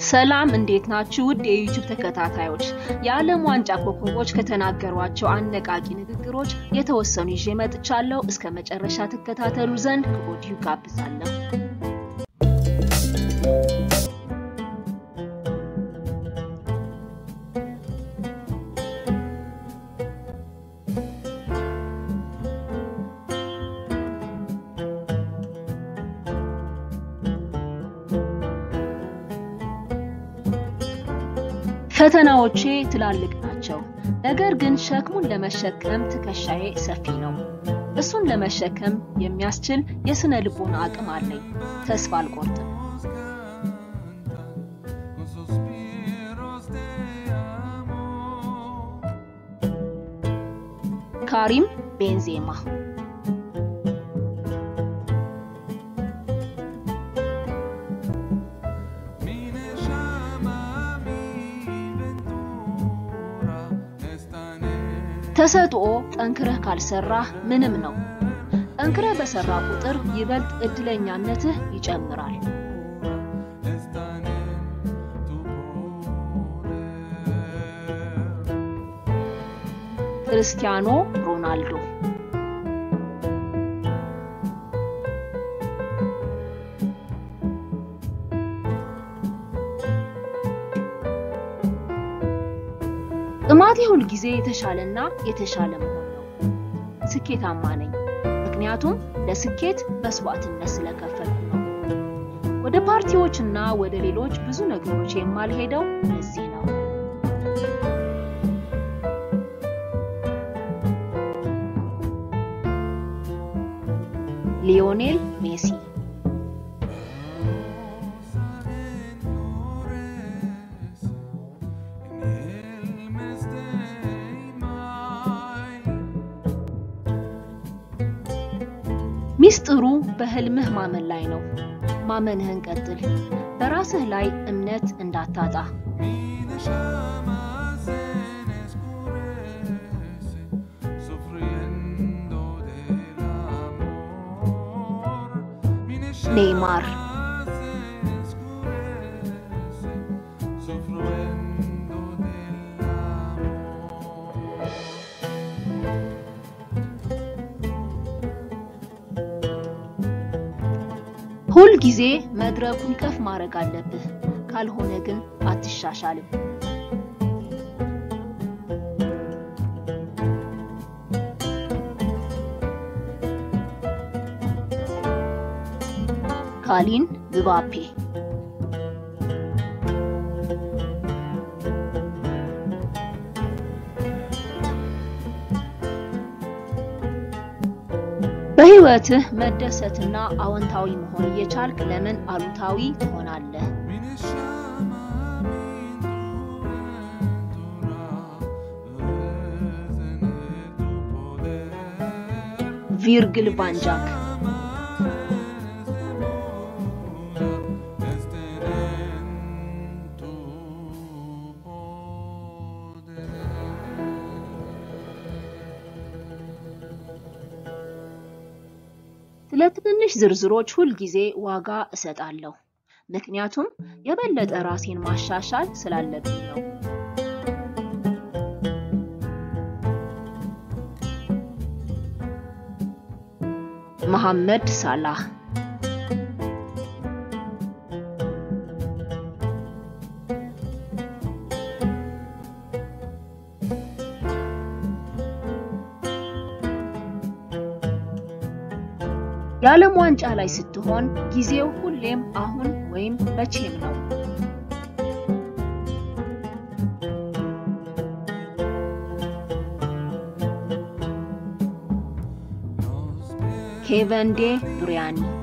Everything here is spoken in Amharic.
ሰላም እንዴት ናችሁ? ውድ የዩቲዩብ ተከታታዮች፣ የዓለም ዋንጫ ኮከቦች ከተናገሯቸው አነቃቂ ንግግሮች የተወሰኑ ይዤ መጥቻለሁ። እስከ መጨረሻ ትከታተሉ ዘንድ ከወዲሁ ጋብዛለሁ። ፈተናዎቼ ትላልቅ ናቸው፣ ነገር ግን ሸክሙን ለመሸከም ትከሻዬ ሰፊ ነው። እሱን ለመሸከም የሚያስችል የስነ ልቦና አቅም አለኝ። ተስፋ አልቆርጥም። ካሪም ቤንዜማ ተሰጥኦ ጠንክረህ ካልሰራህ ምንም ነው። ጠንክረህ በሰራ ቁጥር ይበልጥ እድለኛነትህ ይጨምራል። ክርስቲያኖ ሮናልዶ ጥማቴ ሁል ጊዜ የተሻለና የተሻለ መሆን ነው። ስኬታማ ነኝ፣ ምክንያቱም ለስኬት መስዋዕትነት ስለከፈልኩ ነው። ወደ ፓርቲዎችና ወደ ሌሎች ብዙ ነገሮች የማልሄደው ለዚህ ነው። ሊዮኔል ሜሲ ሚስጥሩ በህልምህ ማመን ላይ ነው። ማመንህን ቀጥል። በራስህ ላይ እምነት እንዳታጣ። ኔይማር ሁል ጊዜ መድረኩን ከፍ ማድረግ አለብህ። ካልሆነ ግን አትሻሻልም። ካሊን ምባፔ በህይወትህ መደሰትና አዎንታዊ መሆን እየቻልክ ለምን አሉታዊ ትሆናለህ? ቪርግል ቫንጃክ ስለ ትንንሽ ዝርዝሮች ሁል ጊዜ ዋጋ እሰጣለሁ፣ ምክንያቱም የበለጠ ራሴን ማሻሻል ስላለብኝ ነው። መሐመድ ሳላህ የዓለም ዋንጫ ላይ ስትሆን ጊዜው ሁሌም አሁን ወይም መቼም ነው። ኬቨን ዴ ብሪያኒ